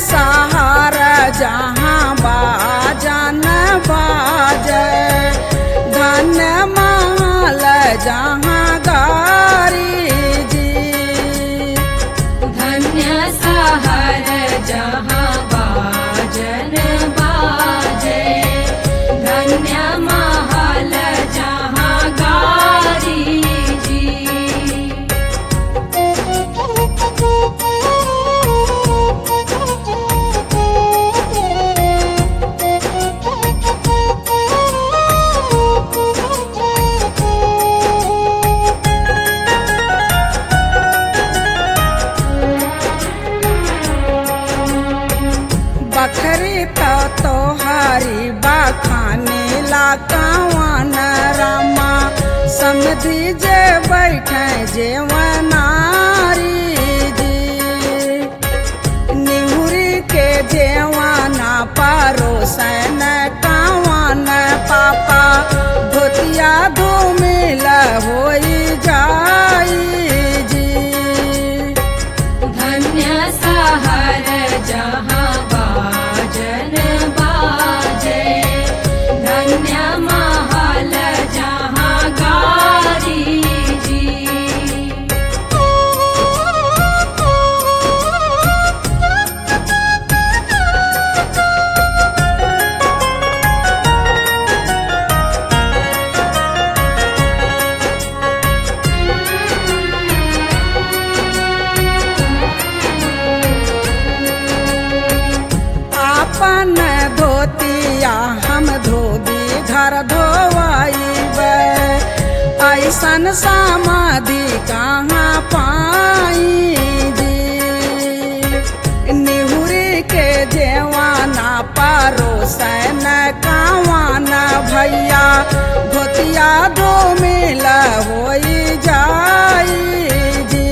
सहार जहाँ बाजन बाजे धन्य महल जहाँ गारी जी धन्य सहर जहाँ बाजन बाजे धन्य महल जहाँ गारी जी बखरी तो तोहारी बखाने ला कवन रामा समझी जे बैठे जेवनारी जी निहुरी के जेवाना परोसन कवन पापा धोतिया धूमिल होई जाई जी धन्य सहर जहाँ बाजन बाजे धन्य महल जहाँ गारी जी आपन धोतिया हम धोबी घर धोवाइबे ऐसन समाधि कहाँ पाई जी निहुरी के जेवाना परोसन कावान भैया धोतिया धो मिल होई जाई जी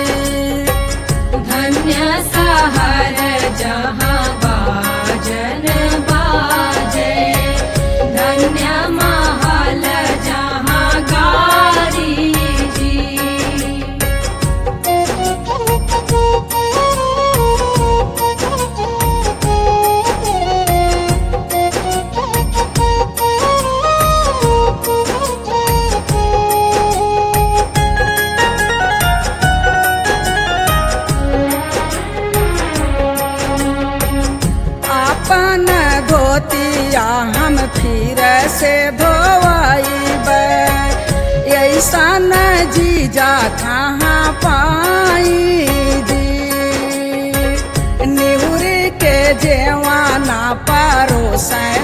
धन्य सहर जहाँ बाजन बाजे धन्य महल जहाँ गारी जी अपन धोतिया हम फिर से धोवाइबे ऐसन जीजा कहाँ पाई जी निहुरी के जेवाना परोसन